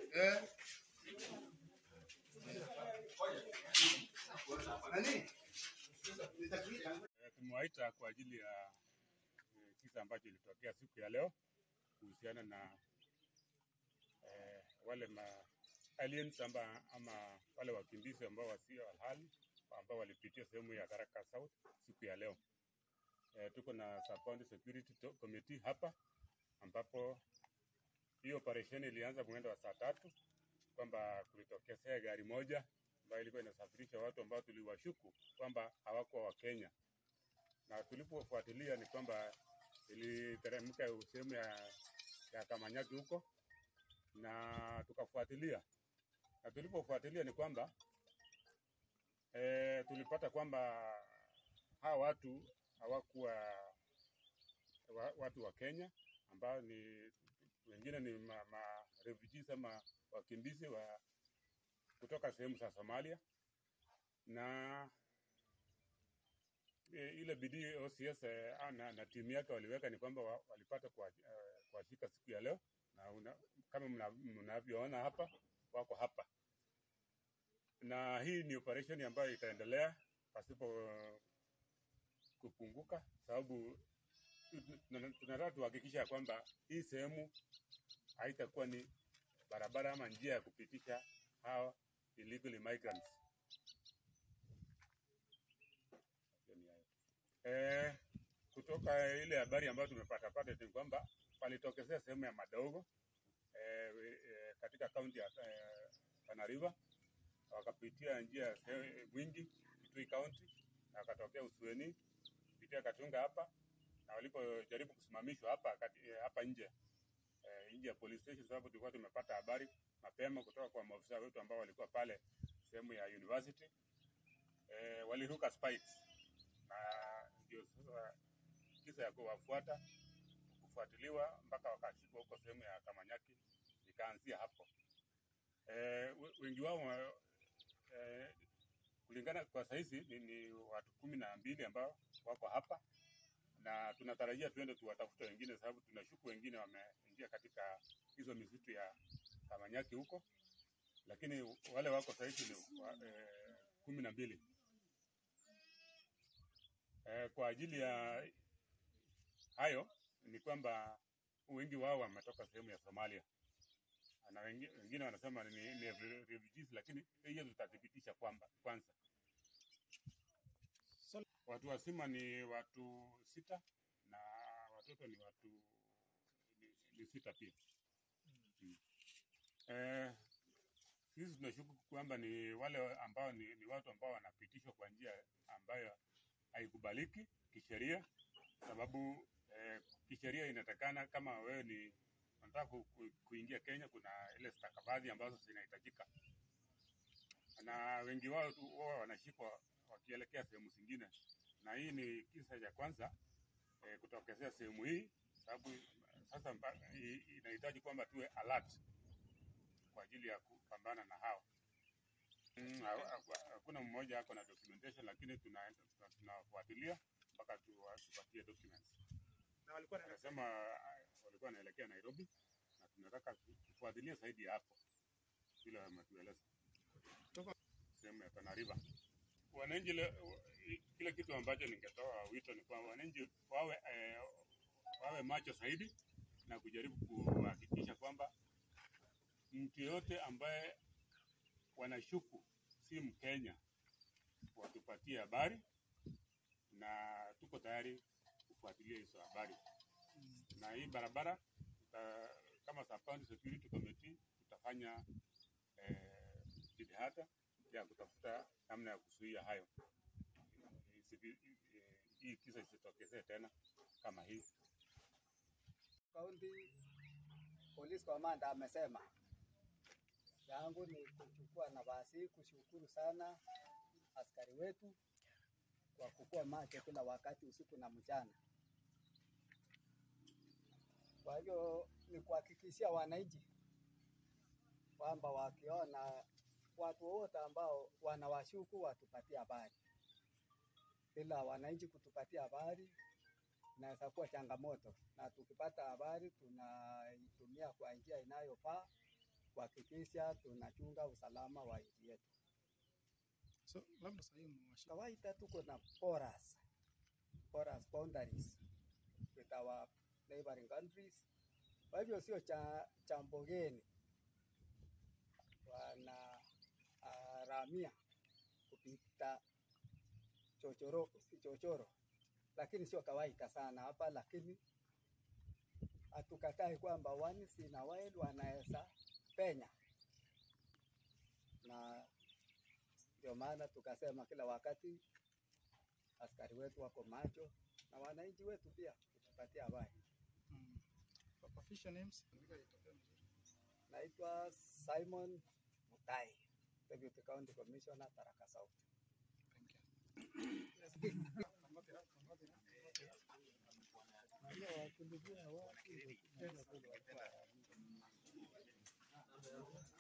Eh. Nani? Nitakuita. Eh, Tumewaita kwa ajili ya eh, kisa ambacho ilitokea siku ya leo kuhusiana na eh, wale ma aliens amba, ama wale wakimbizi ambao wasio halali ambao walipitia sehemu ya Tharaka South siku ya leo. Eh, tuko na Sub County Security to- Committee hapa ambapo hii operesheni ilianza mwendo wa saa tatu kwamba kulitokezea gari moja ambayo ilikuwa inasafirisha watu ambao tuliwashuku kwamba hawakuwa Wakenya na tulipofuatilia ni kwamba iliteremka sehemu ya, ya Kamanyaki huko na tukafuatilia, na tulipofuatilia ni kwamba e, tulipata kwamba hawa watu hawakuwa wa, watu wa Kenya ambao ni wengine ni ma, ma refugees ama wakimbizi wa kutoka sehemu za Somalia na e, ile bidii OCS eh, na, na timu yake waliweka ni kwamba wa, walipata kuwashika uh, kuwashika siku ya leo na una, kama mna- mnavyoona hapa wako hapa, na hii ni operation ambayo itaendelea pasipo uh, kupunguka, sababu tu- tuna- tunataka tuhakikisha ya kwamba hii sehemu haitakuwa ni barabara ama njia ya kupitisha hawa illegal immigrants. Eh, kutoka ile habari ambayo tumepata pata ni kwamba palitokezea sehemu ya Madogo eh, eh, katika kaunti ya eh, Tana River, wakapitia njia ya se- Mwingi Kitui County na wakatokea Usueni kupitia Katunga hapa, na walipojaribu kusimamishwa hapa kati, eh, hapa nje eh, nje ya police station, sababu tulikuwa tumepata habari mapema kutoka kwa maafisa wetu ambao walikuwa pale sehemu ya university eh, waliruka spikes na ndio sasa kisa ya kuwafuata kufuatiliwa mpaka wakashikwa huko sehemu ya Kamanyaki, ikaanzia hapo. Eh, we- wengi wao wa- eh, kulingana kwa sahizi ni, ni watu kumi na mbili ambao wako hapa na tunatarajia tuende tuwatafute wengine, sababu tunashuku wengine wameingia katika hizo misitu ya Kamanyaki huko, lakini wale wako sahizi ni wa, eh, kumi na mbili eh, kwa ajili ya hayo ni kwamba wengi wao wametoka sehemu ya Somalia na wengi- wengine wanasema ni, ni refugees, lakini hiyo tutathibitisha kwamba kwanza watu wazima ni watu sita na watoto ni watu ni, ni sita pia. Mm. Eh, sisi tunashuku kwamba ni wale ambao ni, ni watu ambao wanapitishwa kwa njia ambayo haikubaliki kisheria, sababu eh, kisheria inatakana kama wewe ni unataka ku, ku, kuingia Kenya, kuna ile stakabadhi ambazo zinahitajika, na wengi wao tu huwa wanashikwa wakielekea sehemu zingine, na hii ni kisa cha kwanza eh, kutokezea sehemu hii, sababu sasa mpa- i- inahitaji kwamba tuwe alert kwa ajili ya kupambana na hao. Mm, ha- ha- Hakuna mmoja ako na documentation, lakini tunaenda tuna- tunafuatilia mpaka tuwa- tupatie documents. Na walikuwa na Anasema ah, walikuwa wanaelekea Nairobi na tunataka tu- tufuatilie zaidi ya hapo vile wametueleza sehemu ya Tana River. Wananchi le- wa- i- kile kitu ambacho ningetoa wito ni kwamba wananchi wawe eh, wawe macho zaidi na kujaribu kuhakikisha kwamba mtu yoyote ambaye wanashuku si Mkenya watupatie habari, na tuko tayari kufuatilia hizo habari. Na hii barabara tuta, kama Sub County Security Committee tutafanya eh, jitihada ya kutafuta namna ya kuzuia hayo, Isivi- eh, hii kisa isitokezee tena kama hii. Kaunti Police Commander amesema yangu ni kuchukua nafasi kushukuru sana askari wetu kwa kukuwa macho kila wakati usiku na mchana. Kwa hiyo ni kuhakikishia wananchi kwamba wakiona watu wote ambao wanawashuku watupatie habari. Bila wananchi kutupatia habari, inaweza kuwa changamoto, na tukipata habari tunaitumia kwa njia inayofaa kuhakikisha tunachunga usalama wa nchi yetu. So labda sasa hivi mmewasha Kawaida tuko na porous, porous boundaries with our neighboring countries. Kwa hivyo sio cha chambo geni wana uh, ramia kupita chochoro, chochoro, lakini sio kawaida sana hapa, lakini hatukatai kwamba once in a while wanaweza penya, na ndio maana tukasema kila wakati askari wetu wako macho na wananchi wetu pia kutupatia habari. mm. official names. Naitwa Simon Mutai, Deputy County Commissioner Tharaka South. Thank you.